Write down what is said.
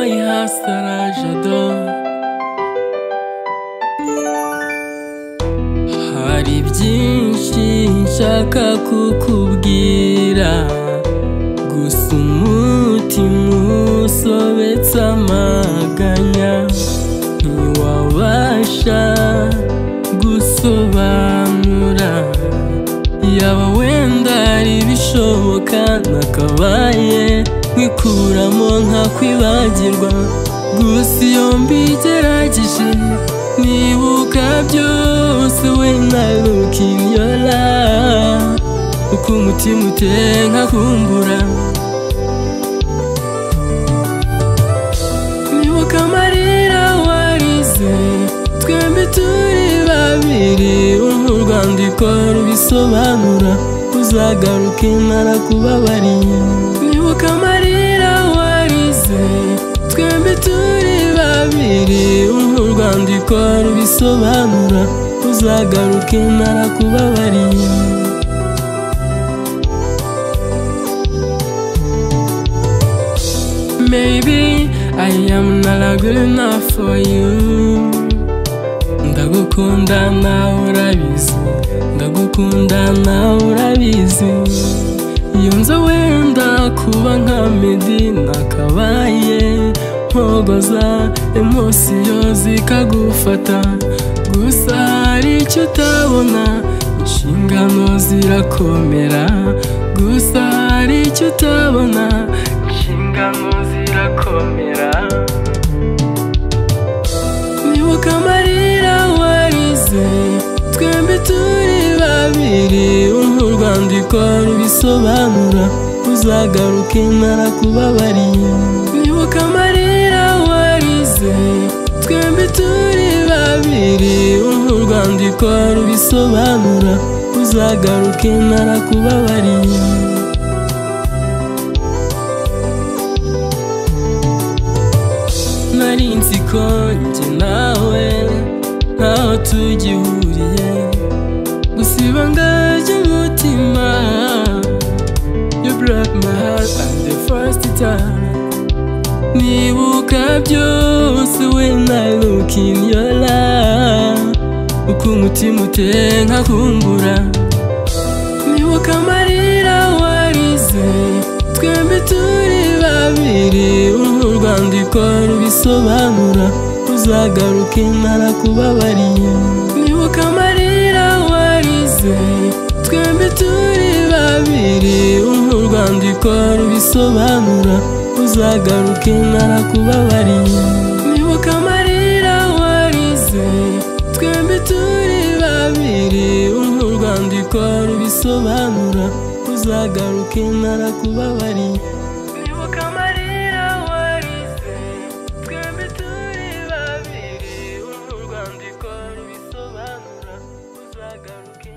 Sarah, j'adore. Hari byinshi nshaka kukubwira, gusa umutima usobetse amaganya, ntiwabasha gusobanura. Yaba wenda hari ibishoboka nakabaye nkikuramo nkakwibagirwa gusa iyo mbigerageje nibuka byose when I look in your eye uko umutima utera nkakumbura nibuka amarira warize twembi turi babiri uruhu rwandiko rubisobanura uzagaruke narakubabariye nibuka amarira warize twembi turi babiri uruhu rwandiko rubisobanura uzagaruke narakubabariye Maybe I am not a good enough for you ndagukunda nawe urabizi ndagukunda nawe urabizi iyo nza wenda kuba nka medi nakabaye mpogoza emosiyo zikagufata gusa hari icyo utabona inshingano zirakomera gusa hari icyo utabona inshingano zirakomera nibuka amarira warize twembi turi babiri uruhu rwandiko rubisobanura uzagaruke narakubabariye nibuka amarira warize twembi turi babiri uruhu rwandiko rubisobanura uzagaruke narakubabariye nari nzi ko njye nawe ntaho tugihuriye gusa ibanga ry'umutima you broke my heart at the first time nibuka byose when I look in your eye uko umutima utera nkakumbura nibuka amarira warize twembi turi babiri uruhu rwandiko rubisobanura uzagaruke narakubabariye nibuka amarira warize twembi turi babiri uruhu rwandiko rubisobanura uzagaruke narakubabariye nibuka amarira warize twembi turi babiri uruhu rwandiko rubisobanura uzagaruke narakubabariye nibuka amarira warize twembi turi babiri uruhu rwandiko rubisobanura uzagaruke